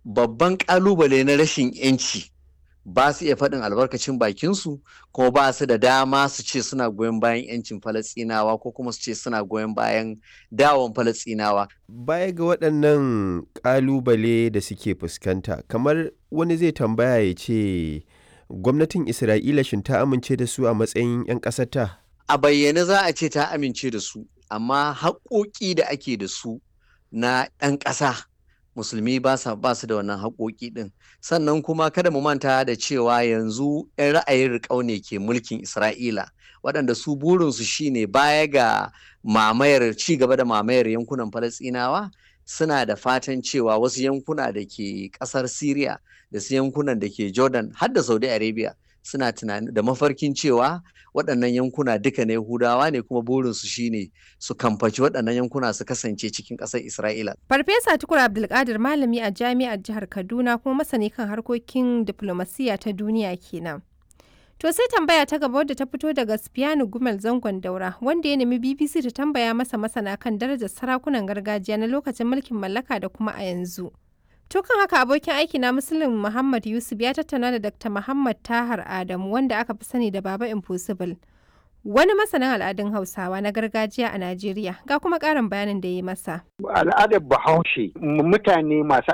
babban ƙalubale na rashin 'yanci ba su iya faɗin albarkacin bakinsu kuma ba su da dama su ce suna goyon bayan 'yancin falasɗinawa ko kuma su ce suna goyon bayan dawon falasɗinawa. Baya ga waɗannan ƙalubale da suke fuskanta kamar wani zai tambaya ya ce gwamnatin Isra'ila shin ta amince da su a matsayin 'yan ƙasarta? A bayyane za a ce ta amince da su amma haƙoƙi da ake da su na ɗan ƙasa musulmi ba su da wannan haƙoƙi ɗin sannan kuma kada mu manta da cewa yanzu 'yan ra'ayin riƙau ne ke mulkin isra'ila waɗanda su burinsu shine baya ga mamayar ci gaba da mamayar yankunan falasɗinawa suna da fatan cewa wasu yankuna da ke ƙasar syria da su yankunan da ke jordan har da saudi arabia suna tunani da mafarkin cewa waɗannan yankuna duka na Yahudawa ne kuma burinsu shine su kamfaci waɗannan yankuna su kasance cikin ƙasar Isra'ila. Farfesa Tukur Abdulkadir malami a jami'ar jihar Kaduna kuma masani kan harkokin diplomasiya ta duniya kenan. To sai tambaya ta gaba wadda ta fito daga Spiano Gumel zangon daura wanda ya nemi BBC ta tambaya masa masana kan darajar sarakunan gargajiya na lokacin mulkin mallaka da kuma a yanzu. To kan haka abokin aiki na Muslim Muhammad Yusuf ya tattauna da Dr. Muhammad Tahar Adamu wanda aka fi sani da Baba Impossible. Wani masanin al'adun Hausawa na gargajiya a Najeriya ga kuma ƙarin bayanin da ya yi masa. Al'adar Bahaushe mutane masu